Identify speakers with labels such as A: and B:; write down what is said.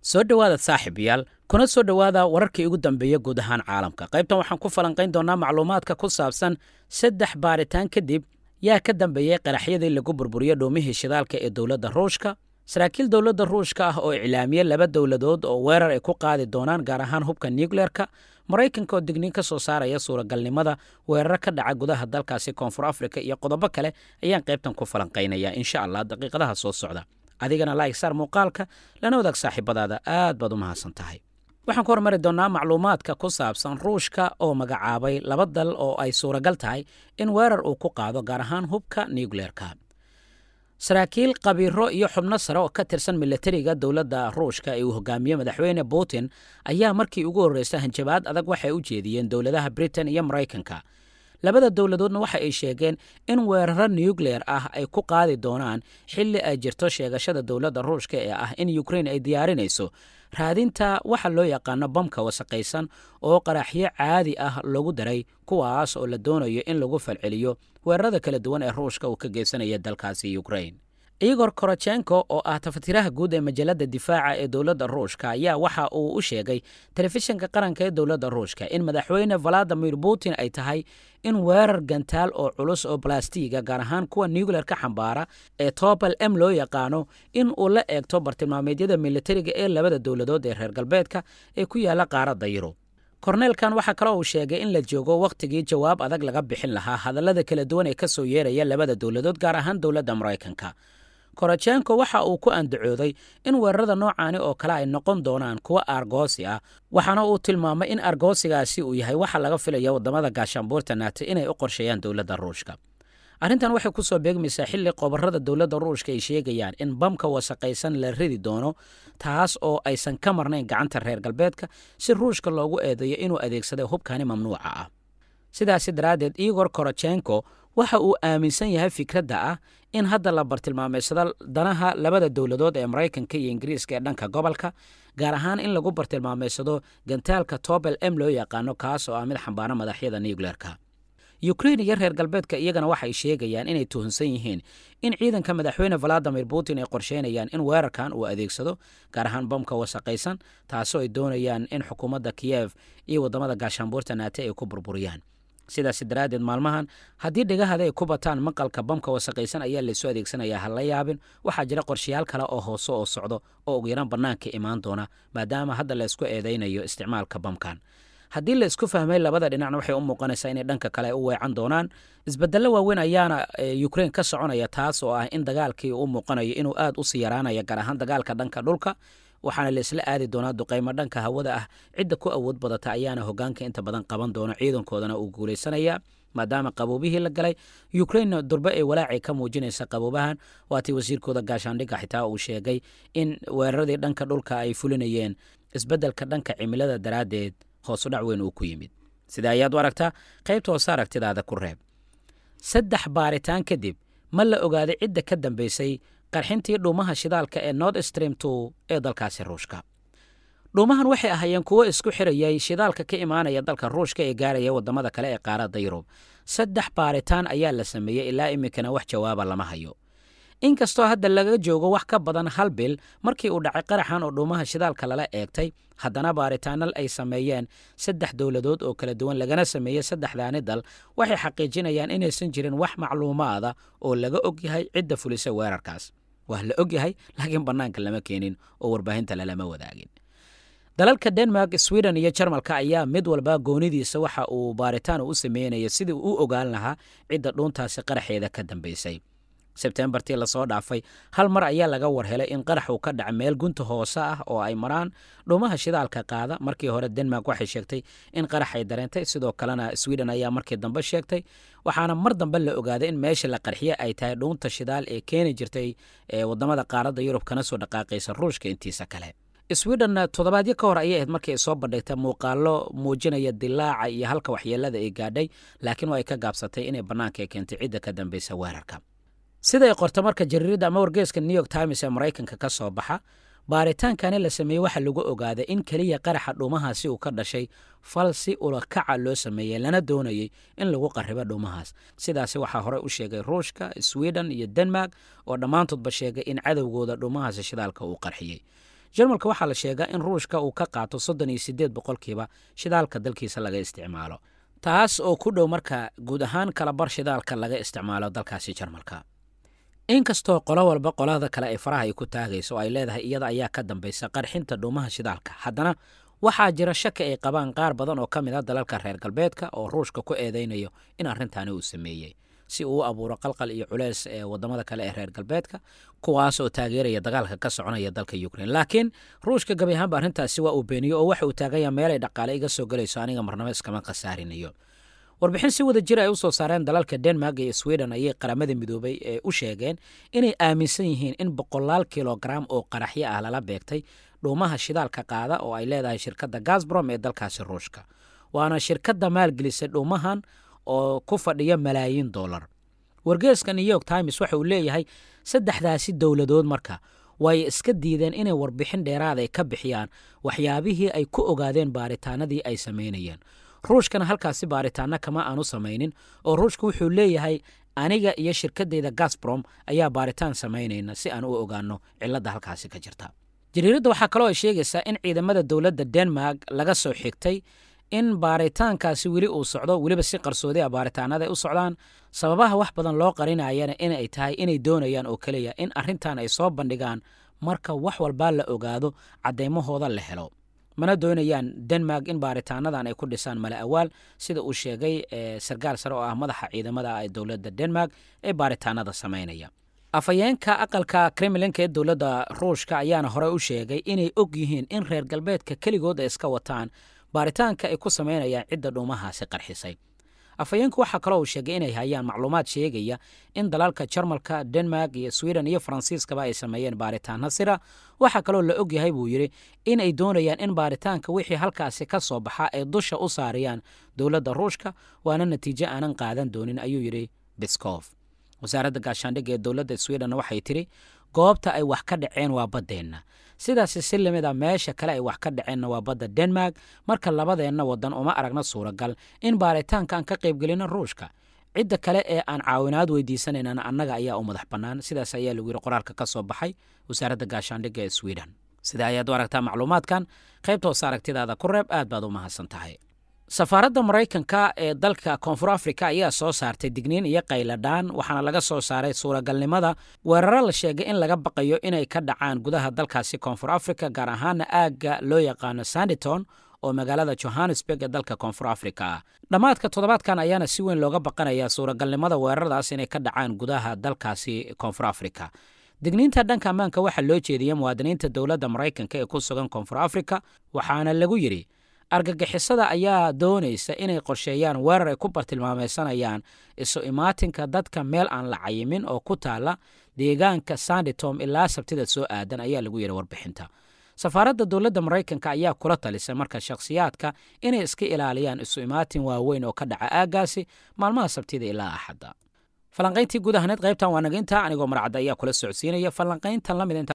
A: soo dhowaada saaxiibayaal kuna soo dhowaada wararkii ugu dambeeya guud ahaan caalamka qaybtan waxaan ku falanqayn doonaa macluumaadka ku saabsan saddex baaritaan kadib yaa ka dambeeyey qaraxyadii lagu burburiyo dhuumihii shidaalka ee dowladda ruushka saraakiil dowladda ruushka ah oo iclaamiye laba dowladood oo weerar ay ku qaadi doonaan gaar ahaan hubka nucleerka maraykanka oo digniin ka soo saaraya suuragalnimada weeraro ka dhaca gudaha dalkaasi koonfur afrika iyo qodobo kale ayaan qaybtan ku falanqaynaya insha allah daqiiqadaha soo socda adigana laig saar muuqaalka lana wadaag saaxiibadaada aad baad u mahadsan tahay waxaan ku hormari doonnaa macluumaadka ku saabsan ruushka oo magacaabay laba dal oo ay suuragal tahay in weerar uu ku qaado gaar ahaan hubka nucleerka saraakiil qabiiro iyo xubno sare oo ka tirsan milatariga dowladda ruushka ee uu hogaamiye madaxweyne putin ayaa markii ugu horreysay hanjabaad adag waxay u jeediyeen dowladaha britain iyo maraykanka labada dowladoodna waxa ay sheegeen in weeraro nucleer ah ay ku qaadi doonaan xilli ay jirto sheegashada dowladda ruushka ee ah in ukrain ay diyaarinayso raadinta waxa loo yaqaano bamka wasaqaysan oo qaraxyo caadi ah lagu daray kuwaas oo la doonayo in lagu falceliyo weerarada kala duwan ee ruushka uu ka geysanaya dalkaasi ukrain igor korochenko oo ah tafatiraha guud ee majalada difaaca ee dowladda ruushka ayaa waxa uu u sheegay telefishinka qaranka ee dowladda ruushka in madaxweyne valadimir putin ay tahay in weerar gantaal oo culus oo balastiga gaar ahaan kuwa nucleer ka xambaara ee tobel m loo yaqaano in uu la eegto bartilmaameedyada militariga ee labada dowladood ee reer galbeedka ee ku yaala qaaradda yurub korneelkan waxaa kale uu sheegay in la joogo wakhtigii jawaab adag laga bixin lahaa hadallada kala duwan ee ka soo yeeraya labada dowladood gaar ahaan dowladda maraykanka korochenko waxa uu ku andacooday in weerarada noocaani oo kale ay noqon doonaan kuwo argoosi ah waxaana uu tilmaamay in argoosigaasi uu yahay waxa laga filaya waddamada gaashaanbuurta naata inay u qorsheeyaan dowladda ruushka arrintan waxay ku soo beegmaysaa xilli qobarrada dowladda ruushka ay sheegayaan in bamka wasaqaysan la ridi doono taas oo aysan ka marnayn gacanta reer galbeedka si ruushka loogu eedeeyo inuu adeegsaday hubkani mamnuuca ah sidaasi daraaddeed igor korochenko waxa uu aaminsan yahay fikradda ah in hadda la bartilmaameysado danaha labada dowladood ee maraykanka iyo ingiriiska ee dhanka gobolka gaar ahaan in lagu bartilmaameysado gantaalka tobel m loo yaqaano kaas oo ah mid xambaara madaxyada nucleerka ukrain iyo reer galbeedka iyagana waxay sheegayaan inay tuhunsan yihiin in ciidanka madaxweyne valadimir putin ay qorsheynayaan in weerarkan uu adeegsado gaar ahaan bamka wasaqaysan taasoo ay doonayaan in xukuumadda kiyef iyo waddamada gaashaanbuurta naate ay ku burburiyaan sidaas daraaddeed maalmahan haddii dhegahada ay ku bataan maqalka bamka wasaqaysan ayaa laysu adeegsanayaa ha la yaabin waxaa jira qorshayaal kale oo hoose oo socdo oo ugu yaraan bannaanka imaan doona maadaama hadda laysku eedaynayo isticmaalka bamkan haddii la isku fahmay labada dhinacna waxay u muuqanaysaa inay dhanka kale u weecan doonaan isbedello waaweyn ayaana ukrain ka soconaya taas oo ah in dagaalkii u muuqanayo inuu aad u sii yaraanaya gaar ahaan dagaalka dhanka dhulka waxaana la isla aadi doonaa duqaymo dhanka hawada ah cidda ku awood badata ayaana hogaanka inta badan qaban doona ciidankoodana uu guulaysanaya maadaama qaboobihii la galay ukrain durbe ay walaacay ka muujinaysa qaboobahan waatii wasiirkooda gaashaandhigga xitaa uu sheegay in weeraradii dhanka dhulka ay fulinayeen isbeddelka dhanka cimilada daraaddeed hoosu dhac weyn uu ku yimid sida ayaad u aragtaa qaybta hoose aragtidaada ku reeb saddex baaritaan kadib ma la ogaaday cidda ka dambaysay qarxintii dhuumaha shidaalka ee nord stream two ee dalkaasi ruushka dhuumahan waxay ahaayeen kuwo isku xirayay shidaalka ka imaanaya dalka ruushka ee gaaraya waddamada kale ee qaaradda yurub saddex baaritaan ayaa la sameeyey ilaa iminkana wax jawaaba lama hayo inkastoo hadda laga joogo wax ka badan hal bil markii uu dhacay qaraxan oo dhuumaha shidaalka lala eegtay haddana baaritaanal ay sameeyeen saddex dowladood oo kala duwan lagana sameeyey saddexdaani dal waxay xaqiijinayaan inaysan jirin wax macluumaada oo laga og yahay cidda fulisa weerarkaas waa la og yahay laakiin bannaanka lama keenin oo warbaahinta lalama wadaagin dalalka denmark sweden iyo jarmalka ayaa mid walba goonidiisa waxa uu baaritaan u sameynaya sidii u ogaan lahaa cidda dhuuntaasi qaraxeeda ka dambaysay sebtembartii lasoo dhaafay hal mar ayaa laga warhelay in qarax uu ka dhaca meel gunta hoose ah oo ay maraan dhuumaha shidaalka qaada markii hore denmark waxay sheegtay in qarax ay dareentay sidoo kalena sweden ayaa markii dambe sheegtay waxaana mar dambe la ogaaday in meesha la qarxiye ay tahay dhuunta shidaal ee keeni jirtay ee waddamada qaaradda yurub kana soo dhaqaaqaysa ruushka intiisa kale sweden toddobaadyo ka hor ayay ahayd markii ay soo bandhigtay muuqaalo muujinaya dilaaca iyo halka waxyeelada ay gaadhay laakiin waa ay ka gaabsatay inay bannaanka keentay cidda ka dambaysa weerarka siday qorta marka jariiradda ama wargeeska new york times ee maraykanka ka soo baxa baaritaankani la sameeyey waxaa lagu ogaaday in keliya qaraxa dhuumahaasi uu ka dhashay fal si ulakaca loo sameeyey lana doonayey in lagu qaribo dhuumahaas sidaasi waxaa horey u sheegay ruushka sweden iyo denmark oo dhammaantoodba sheegay in cadowgooda dhuumahaasi shidaalka uu qarxiyey jarmalka waxaa la sheegaa in ruushka uu ka qaato soddon iyo siddeed boqolkiiba shidaalka dalkiisa laga isticmaalo taas oo ku dhow marka guud ahaan kalabar shidaalka laga isticmaalo dalkaasi jarmalka inkastoo qolo walba qolada kale ay faraha ay ku taagayso oo ay leedahay iyada ayaa ka dambaysa qarxinta dhuumaha shidaalka haddana waxaa jira shaki ay qabaan qaar badan oo ka mid a dalalka reer galbeedka oo ruushka ku eedaynayo in arrintaani uu sameeyey si uu u abuuro qalqal iyo culeys ee wadamada kale ee reer galbeedka kuwaas oo taageeraya dagaalka ka soconaya dalka ukrain laakiin ruushka gabi ahaanba arrintaasi waa uu beeniyo oo waxa uu taaganya meelay dhaqaale iga soo gelayso aniga marnabo iskama khasaarinayo warbixin si wada jir ay u soo saareen dalalka denmark iyo sweden ayay qaramada midoobay ee u sheegeen inay aaminsan yihiin in boqolaal kilogaram oo qaraxyo ah lala beegtay dhuumaha shidaalka qaada oo ay leedahay shirkadda gasbrom ee dalkaasi ruushka waana shirkadda maalgelisay dhuumahan oo ku fadhiya malaayiin dollar wargeeska new york times waxa uu leeyahay saddexdaasi dowladood marka way iska diideen inay warbixin dheeraad ay ka bixiyaan waxyaabihii ay ku ogaadeen baaritaanadii ay samaynayeen ruushkana halkaasi baaritaano kama aanu samaynin oo ruushka wuxuu leeyahay aniga iyo shirkadeyda gasbrom ayaa baaritaan samaynayna si aan u ogaano cilladda halkaasi ka jirta jariiradda waxaa kaloo ay sheegaysaa in ciidamada dowladda denmark laga soo xigtay in baaritaankaasi weli uu socdo weliba si qarsoodi a baaritaanada ay u socdaan sababaha wax badan loo qarinayana inay tahay inay doonayaan oo keliya in arrintan ay soo bandhigaan marka wax walbaa la ogaado caddaymahooda la helo mana doonayaan denmark in baaritaanadan ay ku dhisaan male awaal sida uu sheegay sarkaal sare oo ah madaxa ciidamada ee dowladda denmark ee baaritaanada samaynaya afhayeenka aqalka kremlinka ee dowladda ruushka ayaana hore u sheegay inay og yihiin in reer galbeedka keligood ay iska wataan baaritaanka ay ku samaynayaan cidda dhuumahaasi qarxisay afhayeenku waxaa kaloo uu sheegay inay hayaan macluumaad sheegaya in dalalka jarmalka denmark iyo sweden iyo faransiiskaba ay sameeyeen baaritaano sira waxaa kaloo la og yahay buu yidhi in ay doonayaan in baaritaanka wixii halkaasi ka soo baxa ay dusha u saariyaan dowladda ruushka waana natiijo aanan qaadan doonin ayuu yidhi biskof wasaaradda gaashaandhigga ee dowladda sweden waxay tidhi goobta ay wax ka dhaceen waa baddeenna sidaasi si lamid a meesha kale ay wax ka dhaceenna waa badda denmark marka labadeenna waddan uma aragna suuragal in baaritaanka aan ka qaybgelino ruushka cidda kale ee aan caawinaad weydiisanaynana annaga ayaa u madax bannaan sidaas ayaa lagu yidhi qoraalka ka soo baxay wasaaradda gaashaandhigga ee sweden sida ayaad u aragtaa macluumaadkan qaybta hoose aragtidaada ku reeb aad baad u mahadsan tahay safaaradda maraykanka ee dalka koonfur africa ayaa soo saartay digniin iyo qayladhaan waxaana laga soo saaray suuragalnimada weeraro la sheegay in laga baqayo inay ka dhacaan gudaha dalkaasi koonfur africa gaar ahaana aagga loo yaqaano sanditon oo magaalada johannesburg ee dalka koonfur africa ah dhammaadka toddobaadkan ayaana si weyn looga baqanayaa suuragalnimada weeraradaas inay ka dhacaan gudaha dalkaasi koonfur africa digniinta dhanka ammaanka waxaa loo jeediyey muwaadiniinta dowladda maraykanka ee ku sugan koonfur africa waxaana lagu yidhi argagixisada ayaa doonaysa inay qorsheeyaan weerar ay ku bartilmaamaysanayaan isu imaatinka dadka meel aan la cayimin oo ku taala deegaanka sanditom ilaa sabtida soo aadan ayaa lagu yidhi warbixinta safaaradda dowladda maraykanka ayaa kula talisay marka shakhsiyaadka inay iska ilaaliyaan isu imaatin waaweyn oo ka dhaca aaggaasi maalmaha sabtida ilaa axadda falanqayntii guud ahaneed qaybtan waa naginta anigoo marcadda ayaa kula socodsiinaya falanqayntan lamid